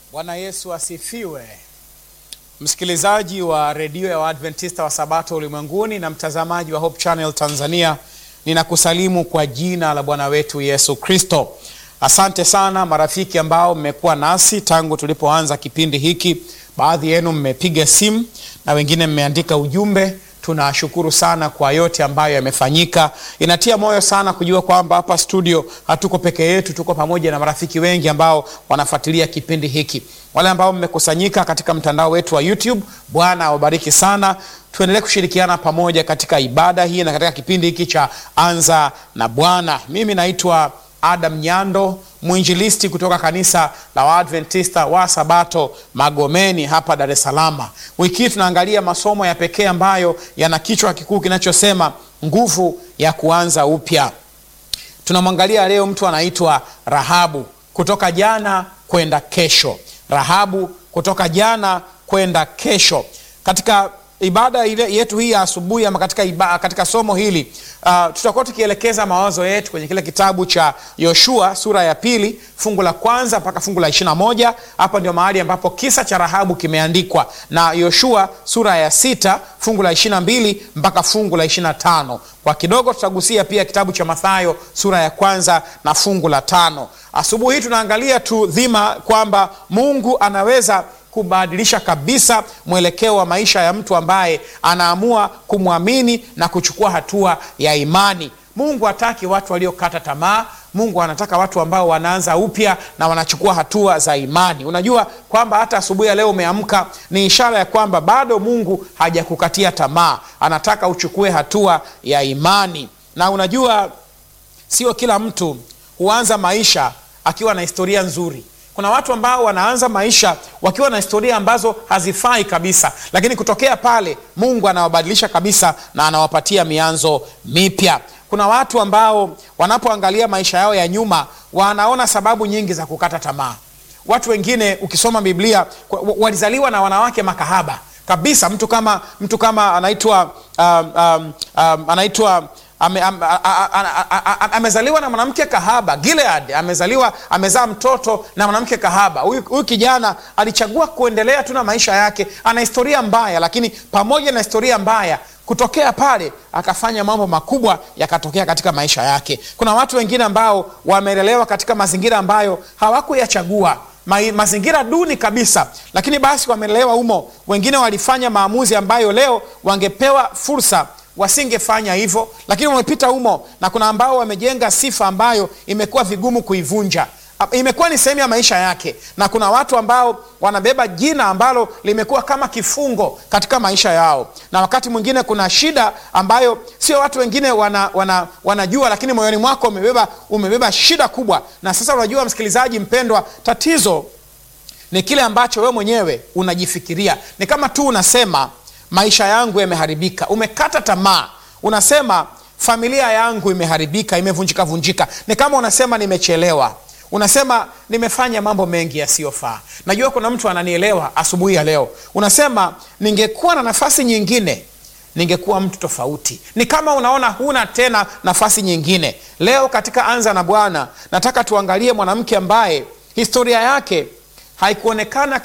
Bwana Yesu asifiwe. Msikilizaji wa redio ya Waadventista wa Sabato ulimwenguni na mtazamaji wa Hope Channel Tanzania, ninakusalimu kwa jina la Bwana wetu Yesu Kristo. Asante sana marafiki ambao mmekuwa nasi tangu tulipoanza kipindi hiki. Baadhi yenu mmepiga simu na wengine mmeandika ujumbe. Tunashukuru sana kwa yote ambayo yamefanyika. Inatia moyo sana kujua kwamba hapa studio hatuko peke yetu, tuko pamoja na marafiki wengi ambao wanafuatilia kipindi hiki. Wale ambao mmekusanyika katika mtandao wetu wa YouTube, Bwana awabariki sana. Tuendelee kushirikiana pamoja katika ibada hii na katika kipindi hiki cha Anza na Bwana. Mimi naitwa Adam Nyando, mwinjilisti kutoka kanisa la Waadventista wa Sabato Magomeni hapa Dar es Salaam. Wiki hii tunaangalia masomo ya pekee ambayo yana kichwa kikuu kinachosema nguvu ya kuanza upya. Tunamwangalia leo mtu anaitwa Rahabu, kutoka jana kwenda kesho. Rahabu, kutoka jana kwenda kesho. Katika ibada ile yetu hii ya asubuhi ama katika, iba, katika somo hili uh, tutakuwa tukielekeza mawazo yetu kwenye kile kitabu cha Yoshua sura ya pili fungu la kwanza mpaka fungu la ishirini na moja. Hapa ndio mahali ambapo kisa cha Rahabu kimeandikwa, na Yoshua sura ya sita fungu la ishirini na mbili mpaka fungu la ishirini na tano. Kwa kidogo tutagusia pia kitabu cha Mathayo sura ya kwanza na fungu la tano. Asubuhi hii tunaangalia tu dhima kwamba Mungu anaweza kubadilisha kabisa mwelekeo wa maisha ya mtu ambaye anaamua kumwamini na kuchukua hatua ya imani. Mungu hataki watu waliokata tamaa. Mungu anataka watu ambao wanaanza upya na wanachukua hatua za imani. Unajua kwamba hata asubuhi ya leo umeamka, ni ishara ya kwamba bado Mungu hajakukatia tamaa, anataka uchukue hatua ya imani. Na unajua sio kila mtu huanza maisha akiwa na historia nzuri. Kuna watu ambao wanaanza maisha wakiwa na historia ambazo hazifai kabisa, lakini kutokea pale Mungu anawabadilisha kabisa na anawapatia mianzo mipya. Kuna watu ambao wanapoangalia maisha yao ya nyuma wanaona sababu nyingi za kukata tamaa. Watu wengine ukisoma Biblia walizaliwa na wanawake makahaba kabisa. Mtu kama mtu kama anaitwa um, um, um, anaitwa Ame, ame, amezaliwa na mwanamke kahaba Gilead, amezaliwa amezaa mtoto na mwanamke kahaba. Huyu kijana alichagua kuendelea tu na maisha yake. Ana historia mbaya, lakini pamoja na historia mbaya, kutokea pale akafanya mambo makubwa yakatokea katika maisha yake. Kuna watu wengine ambao wamelelewa katika mazingira ambayo hawakuyachagua Ma, mazingira duni kabisa, lakini basi wamelelewa humo. Wengine walifanya maamuzi ambayo leo wangepewa fursa wasingefanya hivyo, lakini wamepita humo, na kuna ambao wamejenga sifa ambayo imekuwa vigumu kuivunja, imekuwa ni sehemu ya maisha yake, na kuna watu ambao wanabeba jina ambalo limekuwa kama kifungo katika maisha yao, na wakati mwingine kuna shida ambayo sio watu wengine wana, wana, wanajua, lakini moyoni mwako umebeba, umebeba shida kubwa. Na sasa unajua, msikilizaji mpendwa, tatizo ni kile ambacho wewe mwenyewe unajifikiria. Ni kama tu unasema maisha yangu yameharibika. Umekata tamaa, unasema familia yangu imeharibika, imevunjika vunjika. Ni kama unasema nimechelewa, unasema nimefanya mambo mengi yasiyofaa. Najua kuna mtu ananielewa asubuhi ya leo. Unasema ningekuwa na nafasi nyingine ningekuwa mtu tofauti. Ni kama unaona huna tena nafasi nyingine. Leo katika Anza na Bwana nataka tuangalie mwanamke ambaye historia yake haikuonekana